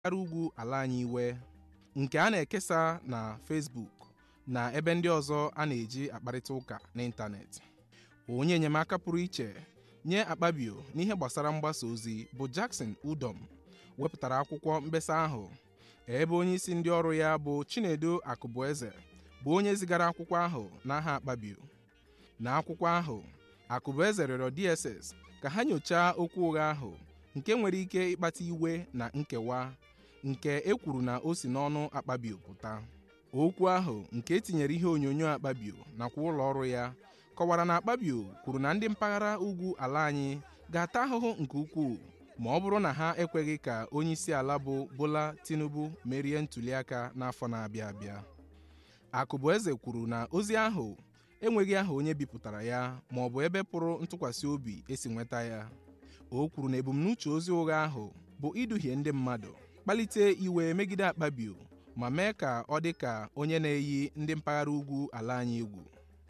mpaghara ugwu ala anyị iwe nke a na-ekesa na Facebook na ebe ndị ọzọ a na-eji akparịta ụka n'ịntanetị onye enyemaka pụrụ iche nye Akpabio n'ihe gbasara mgbasa ozi bụ Jackson Udom wepụtara akwụkwọ mkpesa ahụ ebe onye isi ndị ọrụ ya bụ Chinedu Akụbueze bụ onye zigara akwụkwọ ahụ n'aha Akpabio na akwụkwọ ahụ Akụbueze rịọrọ DSS ka ha nyochaa okwu ụgha ahụ nke nwere ike ịkpata iwe na nkewa nke e kwuru na o si n'ọnụ Akpabio pụta okwu ahụ nke etinyere ihe onyonyo Akpabio nakwa ụlọ ọrụ ya kọwara na Akpabio kwuru na ndị mpaghara ugwu ala anyị ga-ata ahụhụ nke ukwuu ma ọ bụrụ na ha ekweghị ka onye isi ala bụ Bola Tinubu merie ntụliaka n'afọ na-abịa abịa Akụbueze kwuru na ozi ahụ enweghị aha onye bipụtara ya ma ọ bụ ebe pụrụ ntụkwasị obi esi nweta ya o kwuru na ebumnuche ozi ụgha ahụ bụ iduhie ndị mmadụ kpalite iwe megide Akpabio ma mee ka ọ dị ka onye na-eyi ndị mpaghara ugwu ala anyị egwu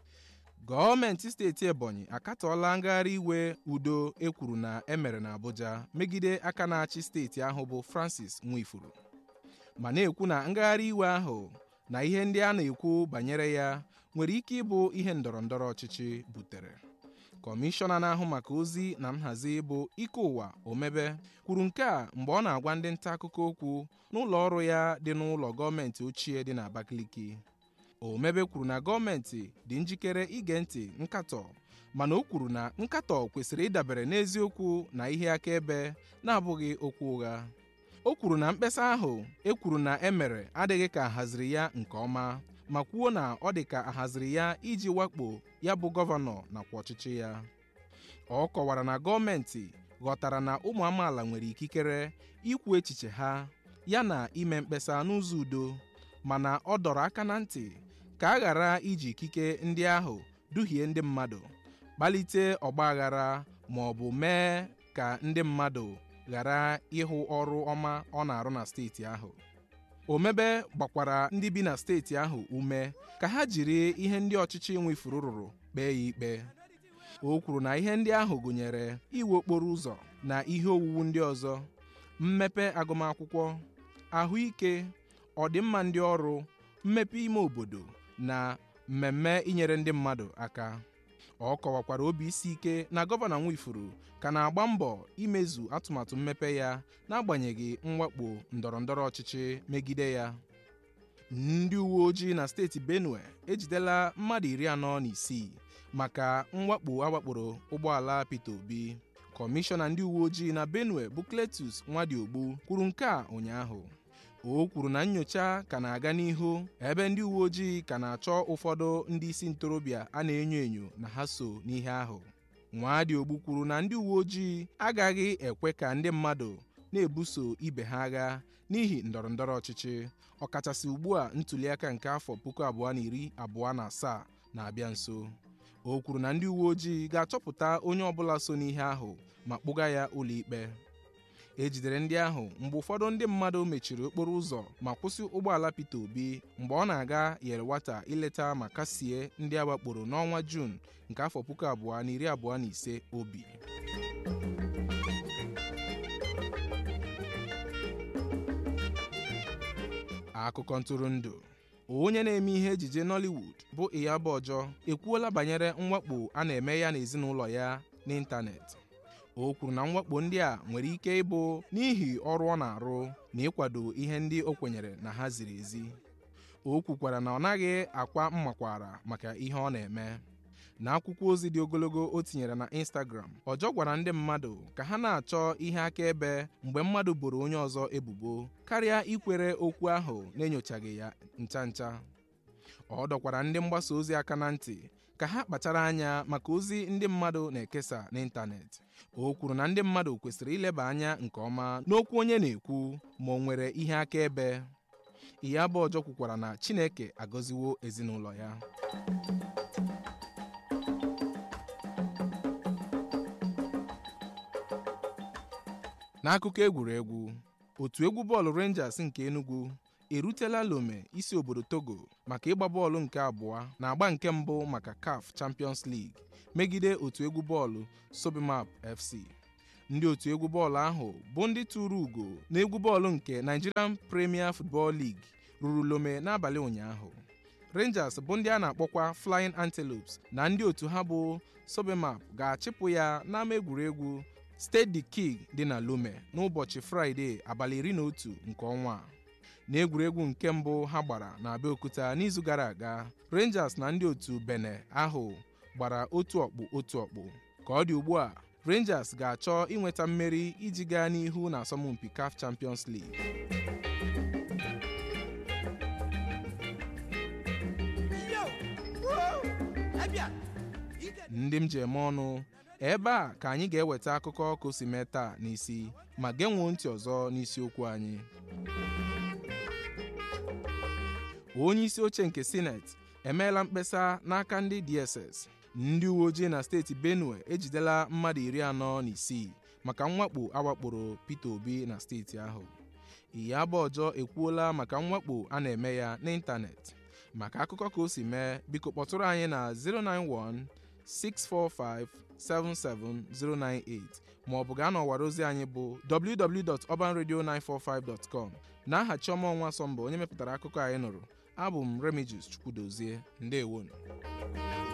gọọmenti steeti Ebonyi akatọọla ngagharị iwe udo ekwuru na emere n'Abuja megide aka na-achị steeti ahụ bụ Francis Nwifuru ma na-ekwu na ngagharị iwe ahụ na ihe ndị a na-ekwu banyere ya nwere ike ịbụ ihe ndọrọndọrọ ọchịchị butere kọmishọna na-ahụ maka ozi na nhazi bụ ike ụwa omebe kwuru nke a mgbe ọ na-agwa ndị nta akụkọ okwu n'ụlọ ọrụ ya dị n'ụlọ gọọmenti ochie dị n'Abakaliki omebe kwuru na gọọmenti dị njikere ige ntị nkatọ mana o kwuru na nkatọ kwesịrị ịdabere n'eziokwu na ihe akaebe na-abụghị okwu ụgha o kwuru na mkpesa ahụ e kwuru na emere adịghị ka ahaziri ya nke ọma ma kwuo na ọ dị ka ahaziri ya iji wakpo ya bụ gọvanọ nakwa ọchịchị ya ọ kọwara na gọọmenti ghọtara na ụmụ amaala nwere ikikere ikwu echiche ha yana ime mkpesa n'ụzọ udo mana ọ dọrọ aka na ntị ka a ghara iji ikike ndị ahụ duhie ndị mmadụ kpalite ọgbaghara ma ọ bụ mee ka ndị mmadụ ghara ịhụ ọrụ ọma ọ na-arụ na steeti ahụ omebe gbakwara ndị bi na steeti ahụ ume ka ha jiri ihe ndị ọchịchị nwefuru rụrụ kpee ya ikpe o kwuru na ihe ndị ahụ gụnyere iwu okporo ụzọ na ihe owuwu ndị ọzọ mmepe agụmakwụkwọ ahụike ọdịmma ndị ọrụ mmepe ime obodo na mmemme inyere ndị mmadụ aka ọ kọwakwara obi isi ike na gọvanọ Nwifuru ka na-agba mbọ imezu atụmatụ mmepe ya n'agbanyeghị mwakpo ndọrọndọrọ ọchịchị megide ya ndị uwe ojii na steeti Benue ejidela mmadụ iri anọ na isii maka mwakpo awakporo ụgbọala Peter Obi kọmishọna ndị uwe ojii na Benue bụ Cletus Nwadiogbu kwuru nke a ụnyaahụ o kwuru na nnyocha ka na-aga n'ihu ebe ndị uwe ojii ka na-achọ ụfọdụ ndị isi ntorobịa a na-enyo enyo na ha so n'ihe ahụ Nwadiogbu kwuru na ndị uwe ojii agaghị ekwe ka ndị mmadụ na-ebuso ibe ha agha n'ihi ndọrọndọrọ ọchịchị ọkachasị ugbu a ntụliaka nke afọ puku abụọ na iri abụọ na asaa na-abịa nso o kwuru na ndị uwe ojii ga-achọpụta onye ọbụla so n'ihe ahụ ma kpụga ya ụlọikpe e jidere ndị ahụ mgbe ụfọdụ ndị mmadụ mechiri okporo ụzọ ma kwụsị ụgbọala Peter Obi mgbe ọ na-aga Yelwata ileta ma kasie ndị agbakporo n'ọnwa Juun nke afọ puku abụọ na iri abụọ na ise obi akụkọ ntụrụndụ onye na-eme ihe ejije Nollywood bụ Iyabo Ojo ekwuola banyere mwakpo a na-eme ya n'ezinụlọ ya n'ịntanetị o kwuru na mwakpo ndị a nwere ike ịbụ n'ihi ọrụ ọ na-arụ na ịkwado ihe ndị o kwenyere na ha ziri ezi o kwukwara na ọ naghị akwa mmakwara maka ihe ọ na-eme n'akwụkwọ ozi dị ogologo o tinyere na Instagram Ọjọ gwara ndị mmadụ ka ha na-achọ ihe akaebe mgbe mmadụ boro onye ọzọ ebubo karịa ikwere okwu ahụ na-enyochaghị ya ncha ncha ọ dọkwara ndị mgbasa ozi aka na ntị ka ha kpachara anya maka ozi ndị mmadụ na-ekesa n'ịntanetị o kwuru na ndị mmadụ kwesịrị ileba anya nke ọma n'okwu onye na-ekwu ma ọ nwere ihe akaebe Iyabo Ojo kwukwara na Chineke agọziwo ezinụlọ ya n'akụkọ egwuregwu otu egwu bọọlụ Rangers nke Enugu erutela Lome isi obodo Togo maka ịgba bọọlụ nke abụọ na agba nke mbụ maka CAF Champions League megide otu egwu bọọlụ Sobimap FC ndị otu egwu bọọlụ ahụ bụ ndị tụrụ ugo n'egwu bọọlụ nke Nigerian Premier Football League ruru Lome n'abalị ụnyaahụ Rangers bụ ndị a na-akpọkwa Flying Antelopes na ndị otu ha bụ Sobemap ga-achịpụ ya n'ama egwuregwu Stade the King dị na Lome n'ụbọchị Fraịde abalị iri na otu nke ọnwa a. n'egwuregwu nke mbụ ha gbara na Abeokuta n'izu gara aga Rangers na ndị otu Bene ahụ gbara otu ọkpụ otu ọkpụ ka ọ dị ugbu a Rangers ga-achọ inweta mmeri iji gaa n'ihu na asọmpi CAF Champions League ndị m ji eme ọnụ ebe a ka anyị ga-eweta akụkọ ka o si mee taa n'isi ma genwuo ntị ọzọ n'isiokwu anyị onye isi oche nke sineti emeela mkpesa n'aka ndị DSS ndị uwe ojii na steeti Benue ejidela mmadụ iri anọ na isii maka mwakpo awakporo Peter Obi na steeti ahụ Iyabo Ọjọọ ekwuola maka mwakpo a na-eme ya n'ịntanetị maka akụkọ ka o si mee biko kpọtụrụ anyị na 091 645 77098 ma ọ bụ gaa n'ọwara ozi anyị bụ www.urbanradio945.com n'aha Chioma Ọnwa Sọmba onye mepụtara akụkọ anyị nụrụ abụ m Remigius Chukwudozie ndewonu